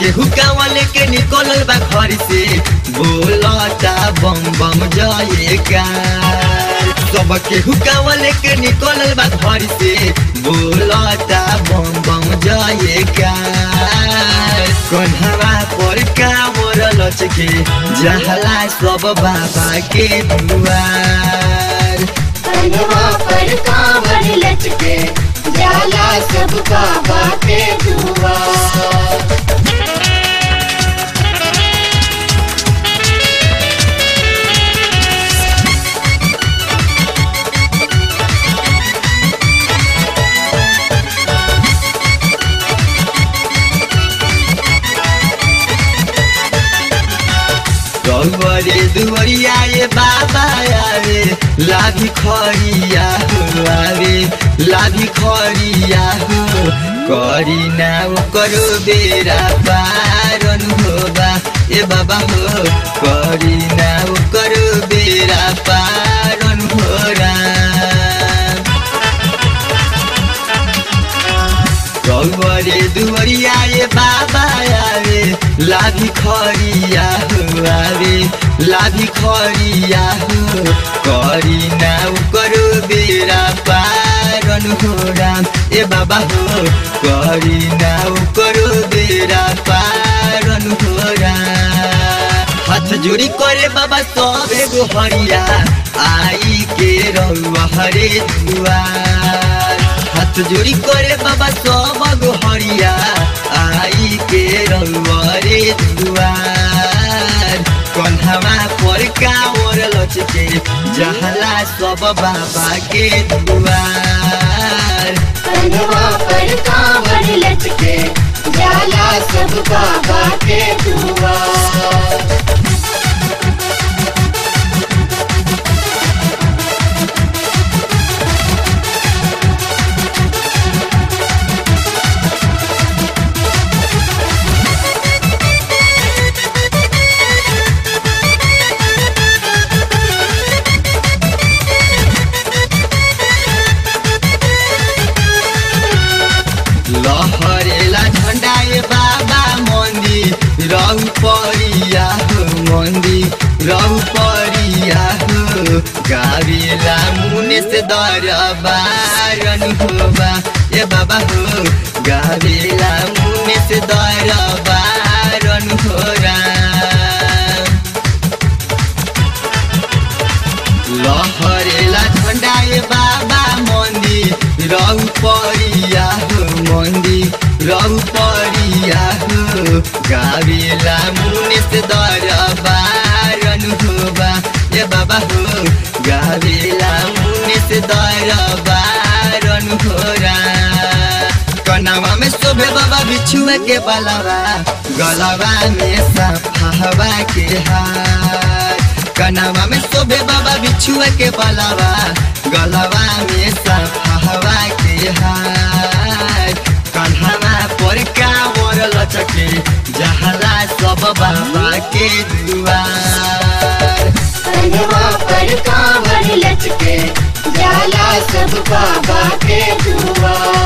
केहू कावा लेके निकलल बा घर से बोलता बम बम जयका सब केहू कावा लेके निकलल बा घर से बोलता बम बम जयका कन्हवा पर कावर लचके जहला सब बाबा के दुआर कन्हवा पर कांवर लचके जाला सब बाबा के दुआर गौरे दुवरिया ये बाबा आवे लाभी खरिया हो आवे लाभी खरिया हो करी ना करो बेरा पारन हो बा ए बाबा हो करी ना करो बेरा पारन हो राम गौरे दुवरिया ये बाबा आवे लाभी खरिया हो आवे लाभी खरिया हो करी ना करो बेरा पारन हो राम ए बाबा हो करी ना करो बेरा पारन हो राम हाथ जोड़ी करे बाबा सब एगो हरिया आई के रहुआ हरे दुआर हाथ जोड़ी करे बाबा सब एगो हरिया आई के रहुआ रे दुआर कन्हवा पर कावर लचके जहला सब बाबा के दुआर कन्हवा पर कांवर लचके जाला सब बाबा के दुआर लहरेला झंडा ये बाबा मंदिर रहु परिया हो मंदिर रहु परिया हो गावेला मुने से दरबारन हो बा ए बाबा हो गावेला मुने से दरबारन हो राम लहरेला झंडा ये बाबा मन्दिर रहु परिया हो मन्दिर रहु परिया हो गावेला मुने से दरबारन हो बा ए बाबा हो गावेला मुने से दरबारन हो राम कनावा में शोभे बाबा बिछुआ के बलवा गलवा में सफावा के हार कनावा में शोभे बाबा बिछुआ के बलवा गलवा में सफावा के हार कन्हवा पर कावर लचके जहला सब बाबा के दुआर कन्हवा पर कांवर लचके जाला सब बाबा के दुआर